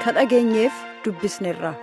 ka dhageenyeef dubbisneerra.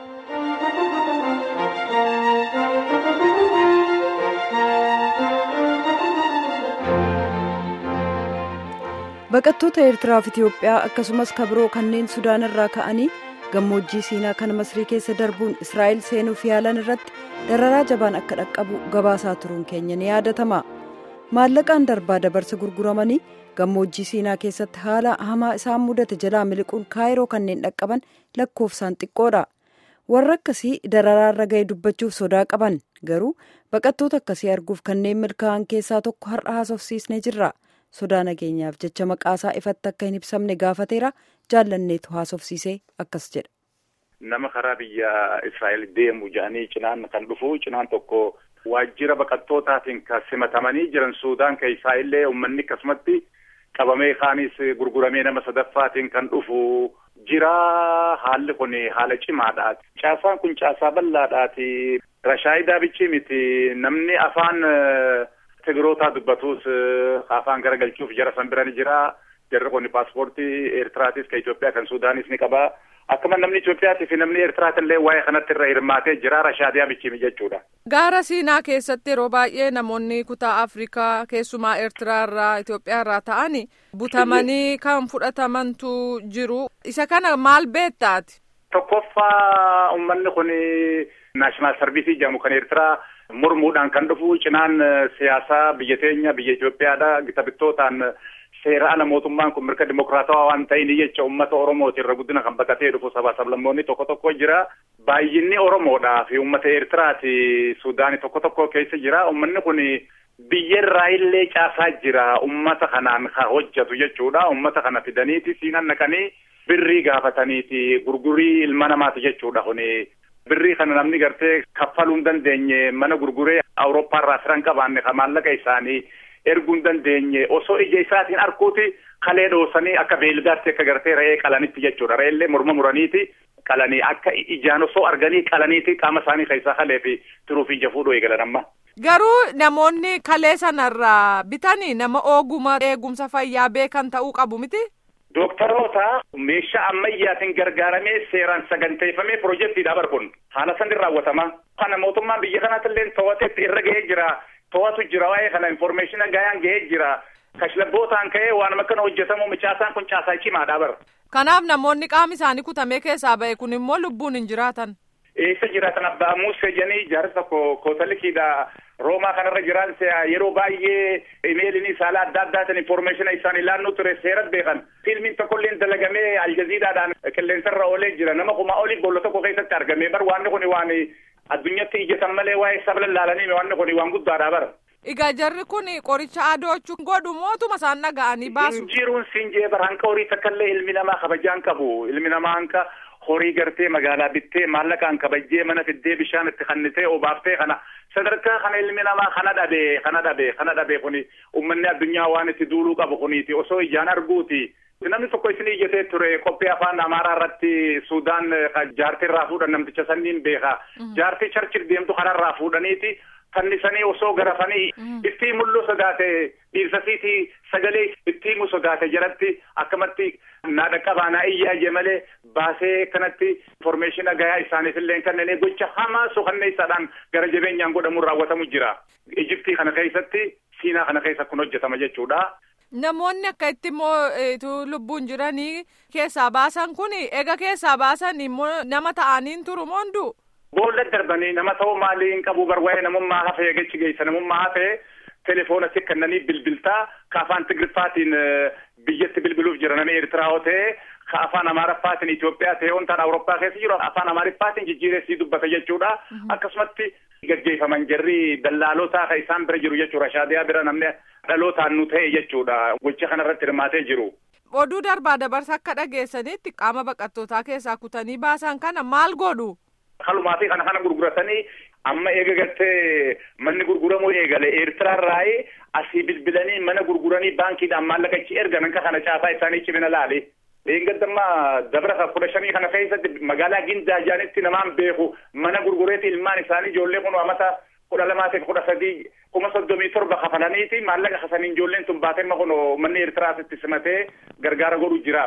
baqattoota eertiraaf itiyoophiyaa akkasumas kabiroo kanneen sudaan irraa ka'anii gammoojjii siinaa kan masrii keessa darbuun israa'el seenuuf yaalan irratti dararaa jabaan akka dhaqqabu gabaasaa turuun keenya ni yaadatama maallaqaan darbaa dabarsa gurguramanii gammoojjii siinaa keessatti haala hamaa isaan mudate jalaa miliquun kaayiroo kanneen dhaqqaban lakkoofsaan xiqqoodha warra akkasii dararaa irra ga'e dubbachuuf sodaa qaban garuu baqattoota akkasii arguuf kanneen milkaa'an keessaa tokko har'a haasofsiisnee jirra. sodaa nageenyaaf jecha maqaasaa ifatti akka hin ibsamne gaafateera jaallanneetu haasofsiisee akkas jedha. Nama karaa biyya Israa'el deemu jedhanii cinaan kan dhufu cinaan tokko waajjira baqattootaatiin kan simatamanii jiran Suudaan keessaa illee uummanni akkasumatti qabamee kaanis gurguramee nama sadaffaatiin kan dhufu jira haalli kun haala cimaadha. Caasaan kun caasaa bal'aadhaati. Rashaayidaa bichi miti namni afaan. Tigirootaa dubbatus afaan garagalchuuf jara san bira ni jira. Jarri kun paaspoortii Eertiraatis kan Itoophiyaa kan Sudaanis ni qaba. Akkuma namni Itoophiyaatii fi namni Eertiraat illee waa'ee kanatti irra hirmaatee jira. Rashaadiyaa bichimi jechuudha. Gaara Siinaa keessatti yeroo baay'ee namoonni kutaa Afrikaa keessumaa Eertiraa irraa Itoophiyaa irraa ta'anii butamanii kan fudhatamantu jiru. Isa kana maal beektaati? Tokkoffaa uummanni kun naashinaal sarviisii jedhamu kan Eertiraa. Mormuudhaan kan dhufu cinaan siyaasaa biyya teenya biyya Itoophiyaadha. Gita bittootaan seera ala mootummaan kun mirga dimokiraatawaa waan ta'in jecha uummata Oromooti irra guddina kan baqatee dhufu sabaa sablammoonni tokko tokko jira. Baay'inni Oromoodhaa fi uummata Eertiraati Suudaanii tokko tokko keessa jira. Uummanni kun biyya irraa illee caasaa jira. Uummata kanaan kan hojjetu jechuudha. Uummata kana fidaniiti siinan naqanii birrii gaafataniiti gurgurii ilma namaati jechuudha kuni. Birrii kana namni gartee kaffaluu hin dandeenye mana gurguree Awurooppaa irraa firan qabaanne kan maallaqa isaanii erguu hin dandeenye osoo ija isaatiin arguuti kalee dhoosanii akka beeyiladaatti akka gartee re'ee qalanitti jechuudha. Re'eellee morma muraniiti qalanii akka ijaan osoo arganii qalaniiti qaama isaanii keessaa kalee fi turuu fi ija fuudhuu eegalan amma. Garuu namoonni kalee sanarraa bitanii nama ooguma eegumsa fayyaa beekan ta'uu qabu miti? Dooktaroota meeshaa ammayyaatiin gargaaramee seeraan saganteeffamee piroojeektiidha bar kun haala sanni raawwatama. Kana mootummaan biyya kanaatti illee to'ateetti irra gahee jira. To'atu jira waa'ee kana infoormeeshina gahee gahee jira. Kashlabbootaan ka'ee waan akkana hojjetamu caasaan kun caasaa cimaadha bar. Kanaaf namoonni qaamni isaanii kutamee keessaa ba'e kun immoo lubbuun hin jiraatan. Eessa jiraatan abbaa muusee jedhanii jaarsa tokko kootalikiidha. Roomaa kanarra jiran yeroo baay'ee imeelini saala adda addaatiin infoormeeshina isaan ilaalluu ture seerat beekan. Fiilmiin tokkolleen dalagamee aljaziidhaadhaan qilleensarra oolee jira. Nama kuma olii boolla tokko keessatti argame bar waanni kun waan addunyatti ijjatan malee waa'ee sabla laalanii waanni kun waan guddaadha bara. Egaa jarri kun qoricha adoochuu godhu mootuma isaan dhaga'anii baasu. Injiruun siinjee bara hanqa horii takkaallee ilmi namaa kabajaan qabu. Ilmi namaa hanqa horii gartee magaalaa bittee maallaqaan kabajjee mana fiddee bishaan itti kannitee obaaftee kana sadarkaa kana ilmi namaa kana dhabee kana dhabee kana dhabee kuni uummanni addunyaa waan itti duuluu qabu kuniiti osoo ijaan arguuti. Namni tokko isin iyyatee ture qophii afaan Amaaraa irratti Suudaan jaartii irraa fuudhan namticha sanniin beeka. Jaartii charchil deemtu kanarraa fuudhaniiti. fannisanii osoo garafanii itti mul'u sodaate dhiirsasiiti sagalee itti himu sodaate jalatti akkamatti naadha qabaanaa iyyaa malee baasee kanatti infoormeeshina gahaa isaaniif illee kanneen gocha hamaa suukanneessaadhaan gara jabeenyaan godhamuun raawwatamu jira. Ijiptii kana keessatti siinaa kana keessa kun hojjetama jechuudha. Namoonni akka itti immoo lubbuun jiranii keessaa baasan kun eega keessaa baasan immoo nama ta'aniin turu moonduu. Boolla darbanii nama ta'uu maalii hin qabu barwaa'ee namummaa hafee gachi geessa namummaa hafee telefoona si kennanii bilbiltaa ka afaan Tigiriffaatiin biyyatti bilbiluuf jira namni Eertiraa yoo ta'e ka afaan Amaariffaatiin Itoophiyaa ta'e wantaan Awurooppaa keessa jiru afaan Amaariffaatiin jijjiireessii dubbata jechuudha. Akkasumatti gaggeeffaman jarri dallaalootaa ka isaan bira jiru jechuudha. Shaadiyaa bira namni dhalootaan nu ta'e jechuudha. Gocha kanarratti hirmaatee jiru. Oduu darbaa dabarsa akka dhageessanitti qaama baqattootaa keessaa kutanii baasan kana maal godhu? Kalumaa fi kana kana gurguratanii amma eega gartee manni gurguramuu eegale Eertiraarraa asii bilbilanii mana gurguranii baankiidhaan maallaqa ichi ergan akka kana caasaa isaanii cimina laale. Eeggattammaa dabra kudha shanii kana keessatti magaalaa Gindaa jaanitti namaan beeku mana gurgureeti ilmaan isaanii ijoollee kun amata kudha lamaatiif kudha sadii kuma soddomii torba kafalaniiti maallaqa kasaniin ijoolleen tun baatee kun manni Eertiraasitti simatee gargaara godhu jiraaf.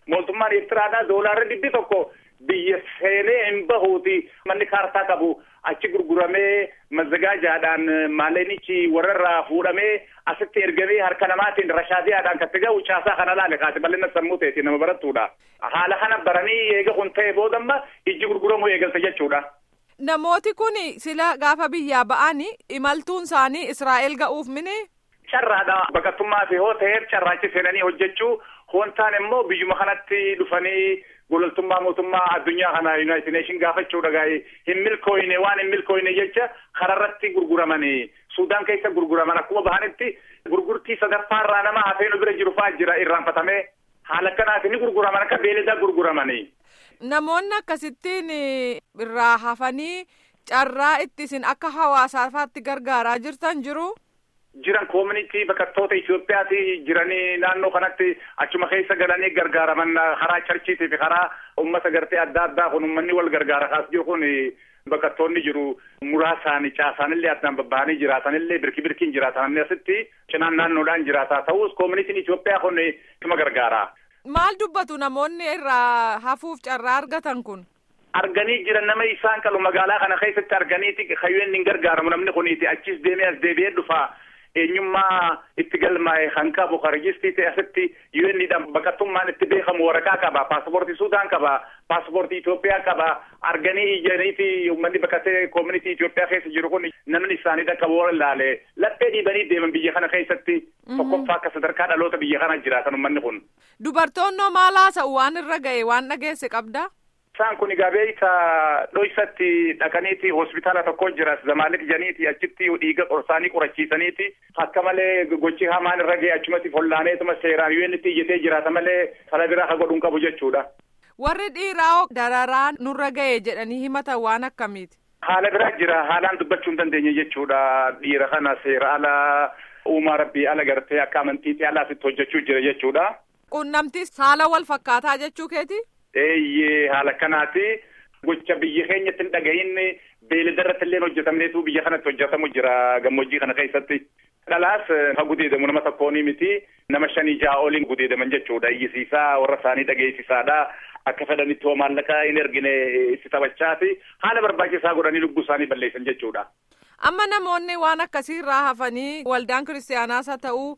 mootummaan Eertiraadhaa doolaarri dhibbi tokko biyya seenee hin bahuuti manni kaartaa qabu achi gurguramee mazzagaajaadhaan maallaqnichi warrarraa fuudhamee asitti ergamee harka namaatiin rashaadiyaadhaan katti ga'u caasaa kana laale kaase bal'ina sammuu ta'eeti nama barattuudha. Haala kana baranii eega kun ta'e boodamma ijji gurguramuu eegalte jechuudha. Namooti kun sila gaafa biyyaa ba'anii imaltuun isaanii Israa'el ga'uuf mini. Carraadha baqattummaa fi hoo ta'eef carraachi seenanii hojjechuu hoontaan immoo biyyuma kanatti dhufanii gololtummaa mootummaa addunyaa kana yuunaayitid neeshin gaafachuudha gaa'ee hin milkooyne waan hin milkooyne jecha kararratti gurguramanii suudaan keessa gurguraman akkuma bahanitti gurgurtii sadaffaarraa nama hafeenuu bira jiru fa'aa jira irraanfatamee haala akkanaatiin ni gurguraman akka beeladaa gurguramanii. Namoonni akkasittiin irraa hafanii carraa itti isin akka hawaasafaatti gargaaraa jirtan jiru. jiran koomunitii baqattoota Itoophiyaati jiranii naannoo kanatti achuma keessa galanii gargaaraman karaa charchiitii fi karaa uummata gartee adda addaa kun uummanni wal gargaara kaas jiru kun baqattoonni jiru muraasaan caasaanillee addaan babbahanii jiraatanillee birki birkiin jiraatan asitti cinaan naannoodhaan jiraataa ta'us koomunitiin Itoophiyaa kun ima gargaara. Maal dubbatu namoonni irraa hafuuf carraa argatan kun? arganii jiran nama isaan qalu magaalaa kana keessatti arganiiti kayyeen hin gargaaramu namni kuniiti achis deemee as deebi'ee dhufa eenyummaa itti galmaa'e kan qabu rejistii ta'e asitti yu'enidhaan baqattummaan itti beekamu waraqaa qaba paaspoortii suudaan qaba paaspoortii Itoophiyaa qaba arganii ijaniiti uummanni baqatee koomunitii Itoophiyaa keessa jiru kun namni isaanii dhaqqabu warra ilaale laphee dhiibanii deeman biyya kana keessatti tokkoffaa akka sadarkaa dhaloota biyya kana jiraatan uummanni kun. Dubartoonnoo maal haasa'u waan irra ga'e waan dhageesse qabda? Isaan kun egaa beeyta dhoysatti dhaqaniiti hospitaala tokko jira zamaalik janiiti achitti dhiiga qorsaanii qorachiisaniiti akka malee gochi hamaan irra ga'e achumatti follaaneetuma seeraan yu'ennitti iyyatee jiraata malee fala biraa ka godhuun qabu jechuudha. Warri dhiiraa dararaa nurra ga'e jedhanii himatan waan akkamiiti? Haala biraa jira haalaan dubbachuu hin dandeenye jechuudha dhiira kana seera ala uumaa rabbii ala gartee akka amantiitti alaasitti hojjechuu jira jechuudha. Qunnamti saala wal fakkaataa jechuu keeti? eeyyee haala kanaati gocha biyya keenyatti hin dhagahin beelada irratti illee hojjetamneetu biyya kanatti hojjetamu jira gammoojjii kana keessatti. Dhalaas ha gudeedamu nama tokkoonii miti nama shanii ja'a oliin gudeedaman jechuudha iyyisiisaa warra isaanii dhageessisaadha akka fedhanitti hoo maallaqa hin ergine itti taphachaati haala barbaachisaa godhanii lubbuu isaanii balleessan jechuudha. Amma namoonni waan akkasii irraa hafanii waldaan kiristaanaas haa ta'uu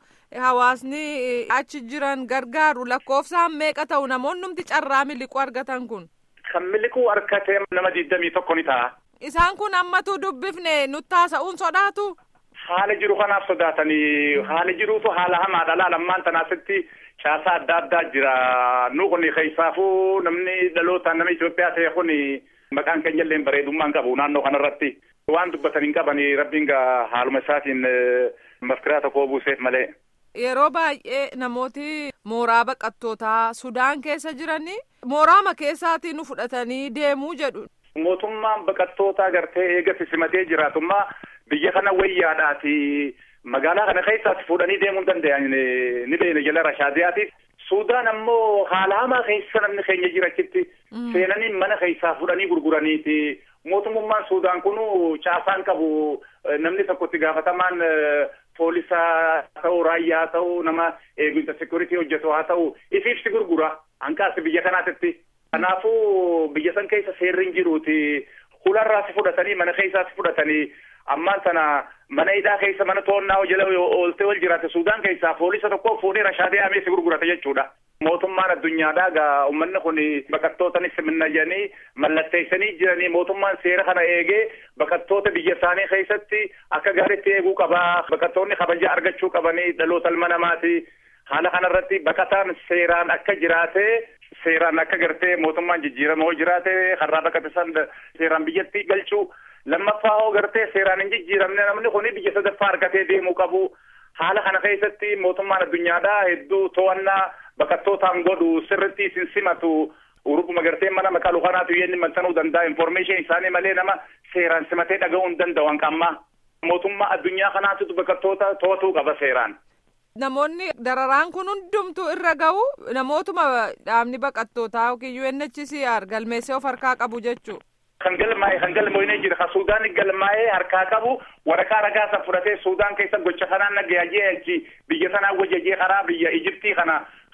hawaasni achi jiran gargaaru lakkoofsaan meeqa ta'u namoonni carraa miliquu argatan kun. Kan miliquu argatee nama digdamii tokko ni ta'a. Isaan kun ammatu dubbifne nutti haasa'uun sodaatu. Haala jiru kanaaf sodaatanii haala jiruutu haala hamaadha laalammaan tanaasitti caasaa adda addaa jira nu kun keessaafuu namni dhalootaan nama Itoophiyaa ta'e kun maqaan keenya illee bareedummaan qabu naannoo kanarratti waan dubbatan hin qabani rabbiin gaa haaluma isaatiin maskiraa tokko buuseef malee. Yeroo baay'ee namooti mooraa baqattootaa Sudaan keessa jiranii mooraama keessaatii nu fudhatanii deemuu jedhu. Mootummaan baqattootaa gartee eegatti simatee jiraatummaa biyya kana wayyaadhaati magaalaa kana keessaas fuudhanii deemuu hin danda'an ni beena jala rashaadiyaatiif. Sudaan ammoo haala hamaa keessa namni keenya jirachitti seenanii mana keessaa fuudhanii gurguraniiti. Mootummaan Sudaan kun caasaan qabu namni tokko itti gaafatamaan poolisaa ta'u raayyaa ta'u nama eegumsa sekuritii hojjetu haa ta'u ifiifsi gurgura hanqaasi biyya kanaatitti. Kanaafuu biyya san keessa seerri hin jiruuti. Hularraas fudhatanii mana keessaas fudhatanii ammaan tana mana hidhaa keessa mana to'annaa jala ooltee wal jiraate Sudaan keessaa poolisa tokko fuudhee rashaadee ameesi gurgurata jechuudha. Mootummaan addunyaadhaa gaa uummanni kun baqattootanis minnajanii mallatteessanii jiranii mootummaan seera kana eegee baqattoota biyya isaanii keessatti akka gaariitti eeguu qabaa baqattoonni kabaja argachuu qabanii dhaloota ilma namaati. Haala kanarratti baqataan seeraan akka jiraatee seeraan akka gartee mootummaan jijjiiramoo jiraate har'aa baqate san seeraan biyyatti galchuu lammaffaa hoo gartee seeraan hin jijjiiramne namni kun biyya sadaffaa argatee deemuu qabu. Haala kana keessatti mootummaan addunyaadhaa hedduu to'annaa baqattootaan godhu sirritti isin simatu uruguma gartee mana maqaalu kanaatu yenni maxxanuu danda'a informeeshin isaanii malee nama seeraan simatee dhaga'uu hin danda'u hanqamma. Mootummaa addunyaa kanaatu baqattoota to'atuu qaba seeraan. Namoonni dararaan kun hundumtuu irra ga'u namootuma dhaabni baqattootaa yookiin UNHCR galmeessee of harkaa qabu jechuudha. Kan galmaa'e kan galmoonee jira kan Suudaan galmaa'ee harkaa qabu waraqaa ragaa san fudhatee Suudaan keessa gocha kanaan nagayajee achi biyya sanaa wajjajee karaa biyya Ijiptii kana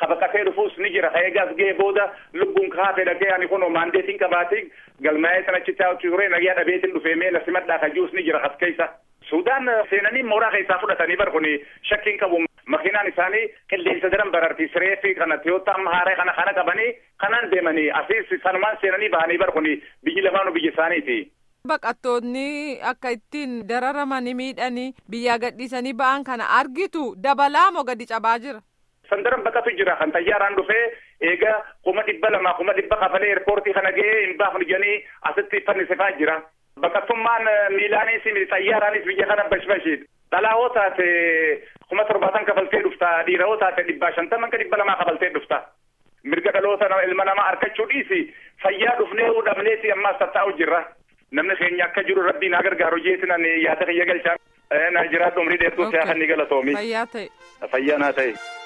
kabaqatee dhufuus ni jira eegaas ga'ee booda lubbuun kaafee dhagee ani kun maandeetiin qabaatii galmaa'ee sanachitti ture nagaa dhabeetiin dhufee mee na simadhaa kajuus ni jira as keessa. Sudaan seenanii mooraa keessaa fudhatanii bar kun shakkiin qabu makiinaan isaanii qilleensa daran bararti siree fi kana tiyoota amma haaree kana kana qabanii kanaan deemanii asiis sanumaan seenanii bahanii bar kun biyyi lamaanuu biyya isaaniiti. Baqattoonni akka ittiin dararamanii miidhanii biyyaa gadhiisanii ba'an kana argitu dabalaa moo gadi cabaa jira. Sandaran baqatu jira kan xayyaaraan dhufee eega kuma dhibba lama kuma dhibba kafalee eerpoortii kana ga'ee hin baafnu jedhanii asitti fannisifaa jira. Baqattummaan miilaanis xayyaaraanis biyya kana bashbashiidha. Dhalaa hoo taate kuma torbaatan kafaltee dhufta dhiira hoo taate dhibbaa shantaman ka dhibba lamaa kafaltee dhufta. Mirga dhaloota ilma namaa harkachuu dhiisi fayyaa dhufnee dhabneeti ammaas tattaa'u jirra. Namni keenya akka jiru rabbiin haa gargaaru jeesinan yaada kiyya galchaan. Na jiraadhu umrii dheertuu siyaa kan ni galatoomi. Fayyaa ta'e. Fayyaa naa ta'e.